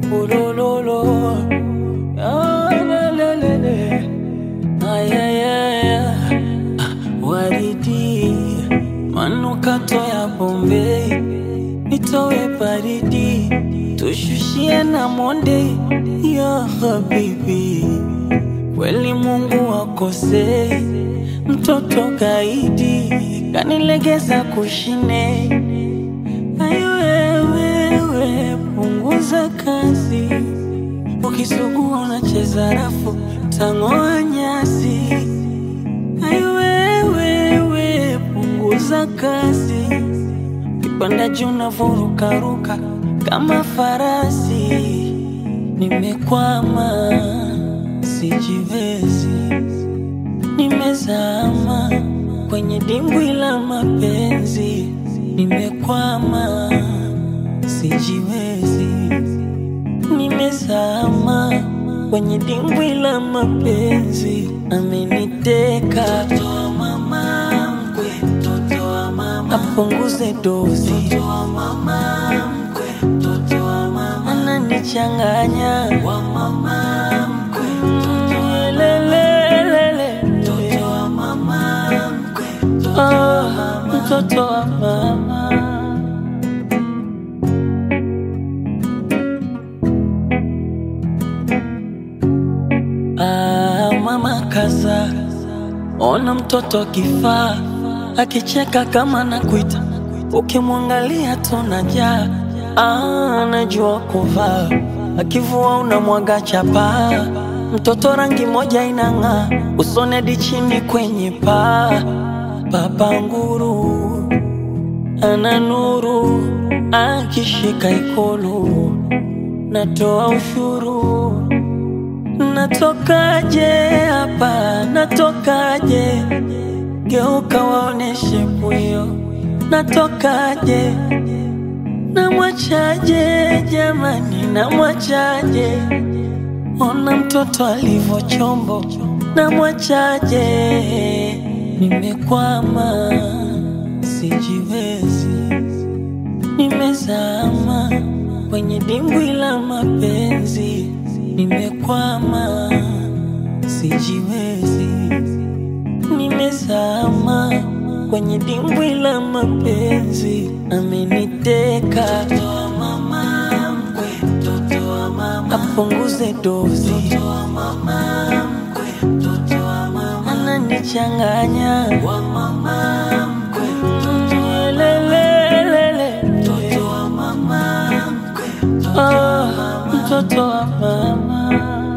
Ulololo. Ah, la, la, la, la. Ay, ay, ay, ay. Ah, Waridi, manukato ya Bombay, nitowe baridi, tushushie na monde ya habibi. Kweli Mungu akosei, mtoto kaidi kanilegeza kushine. Ayo wewe, punguza kasi, ukisugua unacheza rafu, tang'oa nyasi. Ayo wewe, punguza kasi, kipanda juu navurukaruka kama farasi. Nimekwama, sijiwezi, nimezama kwenye dimbwi la mapenzi. Nimekwama, sijiwezi, nimezama kwenye dimbwi la mapenzi. Ameniteka mtoto wa mama mkwe, mtoto wa mama apunguze dozi, mtoto wa mama mkwe, mtoto wa mama ananichanganya wa mama mkwe, mtoto wa lelelele, mtoto wa mama mkwe, mtoto wa mama, mtoto wa mama. Ah, mama kaza, ona mtoto kifaa akicheka kama nakuita, ukimwangalia tunajaa. Ah, anajua kuvaa, akivua unamwaga chapa. Mtoto rangi moja inang'aa, usoni hadi chini kwenye paa. Baba nguru ana nuru, akishika ikulu natoa ushuru Natokaje hapa, natokaje? Geuka waoneshe pwio, natokaje? Namwachaje jamani, namwachaje? Ona mtoto alivyo chombo, namwachaje? Nimekwama, sijiwezi, nimezama kwenye dimbwi la mapenzi. Nimekwama, sijiwezi, nimezama kwenye dimbwi la mapenzi. Ameniteka mtoto wa mama mkwe, mtoto wa mama apunguze dozi, mtoto wa mama mkwe, mtoto wa mama ananichanganya wa mama mkwe, mtoto wa lelelele, mtoto wa mama mkwe, mtoto wa mama, mtoto wa mama.